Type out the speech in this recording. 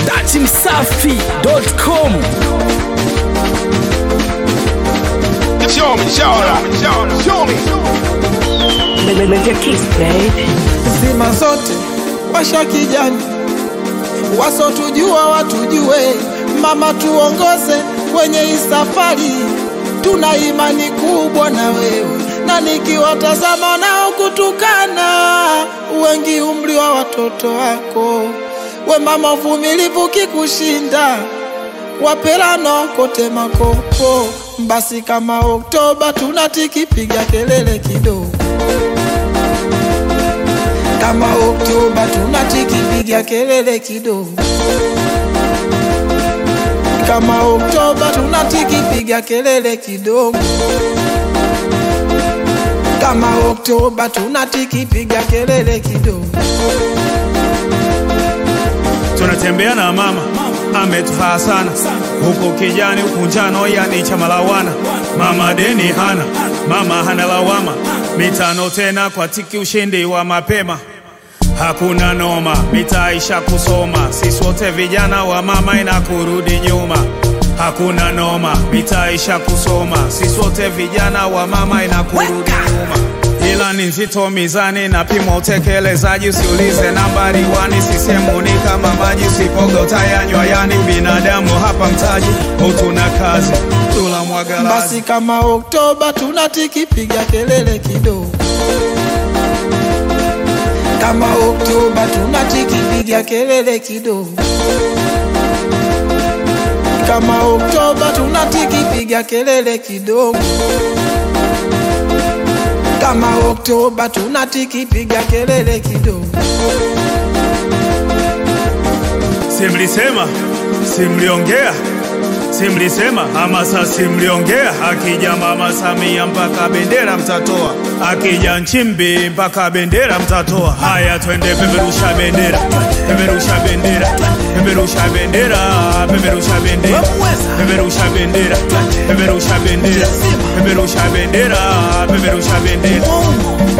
datimsafi.com Show me, show me, show me, show me. Live your kiss, baby. zima zote washa kijani, wasotujua watujue, mama tuongoze kwenye hii safari, tuna imani kubwa na wewe, na nikiwatazama nao kutukana, wengi umri wa watoto wako, we mama uvumilivu kikushinda, wapelano kote makopo, basi kama Oktoba tunatikipiga kelele kidogo kama Oktoba tunatikipiga kelele kidogo, kama Oktoba tunatikipiga kelele kidogo, kama Oktoba tunatikipiga kelele kidogo. tunatembea na mama ametufaa sana huku kijani huku njano yani chamalawana mama deni hana mama hana lawama mitano tena kwa tiki ushindi wa mapema hakuna noma mitaisha kusoma sisi wote vijana wa mama ina kurudi nyuma hakuna noma mitaisha kusoma sisi wote vijana wa mama ina kurudi nyuma ila ni nzito mizani na pima utekelezaji usiulize nambari wani sisemuni kama maji usipoga utayanywa yani binadamu hapa mtaji utuna kazi tula mwagalazi Basi kama Oktoba tunatikipiga kelele kidogo, kama Oktoba tunatikipiga kelele kidogo, kama Oktoba tunatikipiga kelele kidogo, kama Oktoba tunatikipiga kelele kidogo. simlisema simliongea simlisema hamasa simliongea akija mama Samia mpaka bendera mtatoa akija Nchimbi mpaka bendera mtatoa haya twende peperusha bendera peperusha bendera peperusha bendera peperusha bendera peperusha bendera peperusha bendera peperusha bendera peperusha bendera